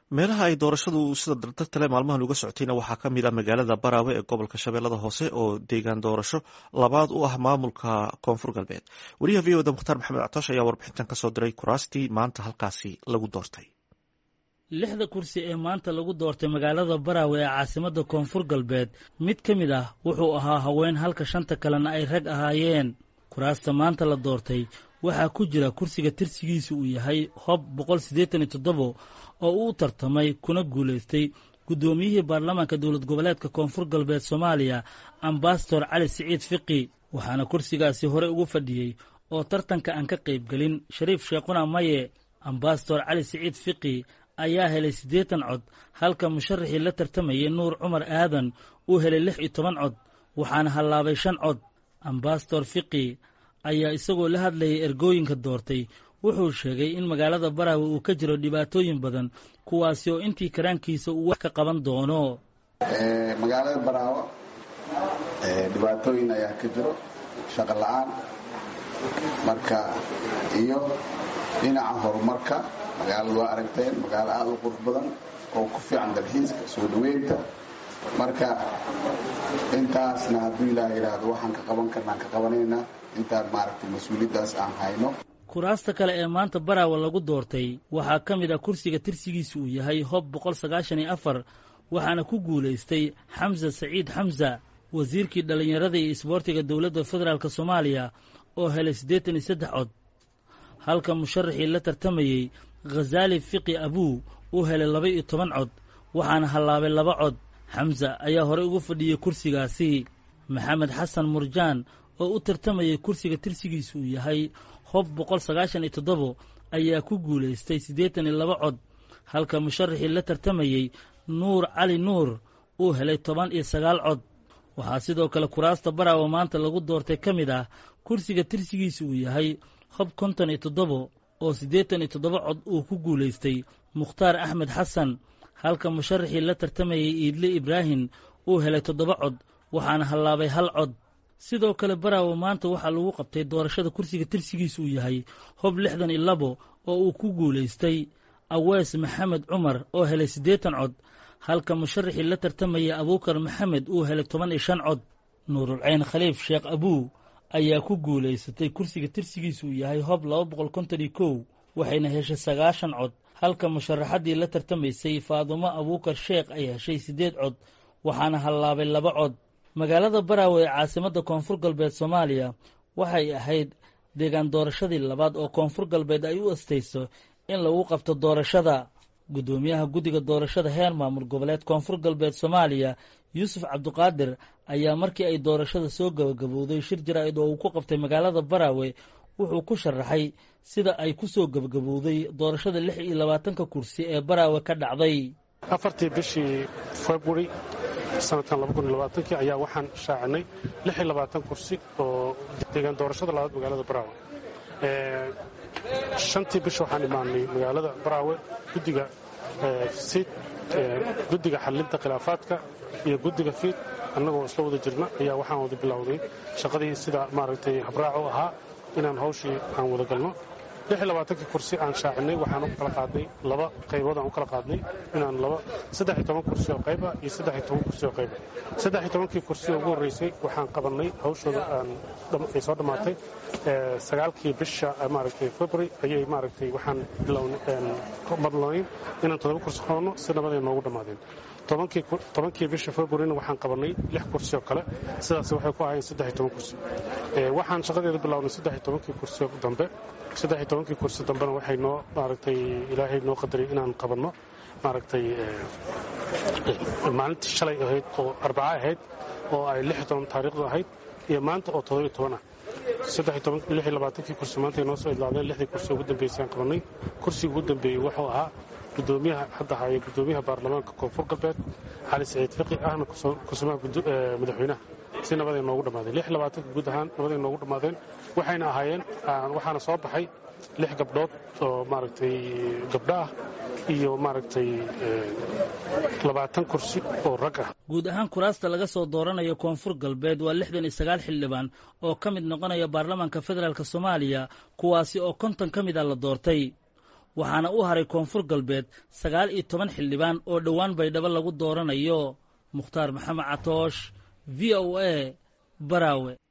meelaha ay doorashadu sida dardartale maalmahan uga socotayna waxaa ka mid ah magaalada baraawe ee gobolka shabeellada hoose oo deegaan doorasho labaad u ah maamulka koonfur galbeed wariyaha v oda mukhtaar maxamed actoosh ayaa warbixintan kasoo diray kuraastii maanta halkaasi lagu doortay lixda kursi ee maanta lagu doortay magaalada baraawe ee caasimadda koonfur galbeed mid ka mid ah wuxuu ahaa haween halka shanta kalena ay rag ahaayeen kuraasta maanta la doortay waxaa ku jira kursiga tirsigiisu uu yahay hob boqol siddeetan iyo toddobo oo uu tartamay kuna guulaystay guddoomiyihii baarlamaanka dowlad goboleedka koonfur galbeed soomaaliya ambasador cali siciid fiqi waxaana kursigaasi hore ugu fadhiyey oo tartanka aan ka qaybgelin shariif sheekhuna maye ambasador cali siciid fiqi ayaa helay siddeetan cod halka musharaxii la tartamayay nuur cumar aadan uu helay lix iyo toban cod waxaana hallaabay shan cod ambasador fiqi ayaa isagoo la hadlayay ergooyinka doortay wuxuu sheegay in magaalada baraawe uu ka jiro dhibaatooyin badan kuwaasi oo intii karaankiisa uu wax ka qaban doono magaalada baraawo dhibaatooyin ayaa ka jiro shaqo la'aan marka iyo dhinaca horumarka magaalada waa aragteen magaalo aada u qurux badan oo ku fiican dalxiiska soo dhaweynta marka intaasna hadduu ilaah yidhaahdo waxaan ka qaban karnaan ka qabanaynaa intaan maaragtay mas-uuliyaddaas aan hayno kuraasta kale ee maanta baraawe lagu doortay waxaa ka mid ah kursiga tirsigiisa uu yahay hob boqol sagaashan iyo afar waxaana ku guulaystay xamsa saciid xamsa wasiirkii dhallinyarada iyo isboortiga dowladda federaalk soomaaliya oo helay siddeetan iyo saddex cod halka musharaxii la tartamayey khazaali fiqi abuu uu helay laba iyo toban cod waxaana hallaabay laba cod xamsa ayaa horey ugu fadhiyey kursigaasi maxamed xasan murjaan oo u tartamayay kursiga tirsigiisa uu yahay hob boqol sagaashan iyo toddobo ayaa ku guulaystay siddeetan iyo laba cod halka musharaxii la tartamayey nuur cali nuur uu helay toban iyo sagaal cod waxaa sidoo kale kuraasta baraawe maanta lagu doortay ka mid ah kursiga tirsigiisa uu yahay hob konton iyo toddobo oo siddeetan iyo toddoba cod uu ku guulaystay mukhtaar axmed xasan halka musharaxii la tartamayey iidle ibraahim uu helay toddoba cod waxaana hallaabay hal cod sidoo kale baraawe maanta waxaa lagu qabtay doorashada kursiga tirsigiisa uu yahay hob lixdan iyo labo oo uu ku guulaystay awees maxamed cumar oo helay siddeetan cod halka musharaxii la tartamayay abuukar maxamed uu helay toban iyo shan cod nuurulcayn khaliif sheekh abuu ayaa ku guulaysatay kursiga tirsigiisa uu yahay hob laba boqol konton iyo kow waxayna heshay sagaashan cod halka musharaxaddii la tartamaysay faadumo abuukar sheekh ay heshay siddeed cod waxaana hallaabay laba cod magaalada baraawe ee caasimadda koonfur galbeed soomaaliya waxay ahayd deegaan doorashadii labaad oo koonfur galbeed ay u astayso in lagu qabto doorashada guddoomiyaha guddiga doorashada heer maamul goboleed koonfur galbeed soomaaliya yuusuf cabduqaadir ayaa markii ay doorashada soo gabagabowday shir jaraa'id oo uu ku qabtay magaalada baraawe wuxuu ku sharaxay sida ay ku soo gabagabowday doorashada lix iyo labaatanka kursi ee baraawe ka dhacday afartii bishii february sanadkan labakunilabaatankii ayaa waxaan shaacinay lix iyo labaatan kursi oo deegaan doorashada labaad magaalada baraawe shantii bish waxaan imaanay magaalada baraawe guddiga siid guddiga xallinta khilaafaadka iyo guddiga fiid annagoo isla wada jirna ayaa waxaan wada bilowday shaqadii sida maaragtay habraaco ahaa inaan hawshii aan wada galno kii kursi aan shaacinay waxaan u kala qaadnay laba qaybood aan u kala qaadnay inaan laba saddex-iyo toban kursi oo qayba iyo saddex-iyo toban kursi oo qayba saddex-iyo tobankii kursi oo ugu horreysay waxaan qabannay hawshooda ay soo dhammaatay sagaalkii bisha maaragtay february ayay maaragtay waxaan madloonayn inaan toddoba kursi qabanno si nabaday noogu dhammaadeen tobankii bisha februaryna waxaan qabannay lix kursi oo kale sidaas waxay ku ahayn saddex-iyo toban kursi waxaan shaqadeeda bilownay saddex-iyo tobankii kursi dambe saddex-iyo tobankii kursi dambena waxay noo maaragtay ilaahay noo qadaray inaan qabanno maaragtay maalintii shalay ahayd oo arbaca ahayd oo ay lix iyo toban taariikhdu ahayd iyo maanta oo toddobiyo toban ah saddex-iyo labaatankii kursi maanta noo soo idlaadeen lixdii kursi ugu dambeysay aan qabannay kursiga ugu dambeeyey wuxuu ahaa gudoomiyaha hadda haya gudoomiyaha baarlamaanka koonfur galbeed cali saciid fiqi ahna kusumaha madaxweynaha si nabaday noogu dhammaadeen lix labaatanka guud ahaan nabaday noogu dhammaadeen waxayna ahaayeen waxaana soo baxay lix gabdhood oo maaragtay gabdho ah iyo maaragtay labaatan kursi oo rag ah guud ahaan kuraasta laga soo dooranayo koonfur galbeed waa lixdan iyo sagaal xildhibaan oo ka mid noqonaya baarlamaanka federaalk soomaaliya kuwaasi oo konton ka mid a la doortay waxaana u haray koonfur galbeed sagaal iyo toban xildhibaan oo dhowaan baydhabo lagu dooranayo mukhtaar maxamed catoosh v o a baraawe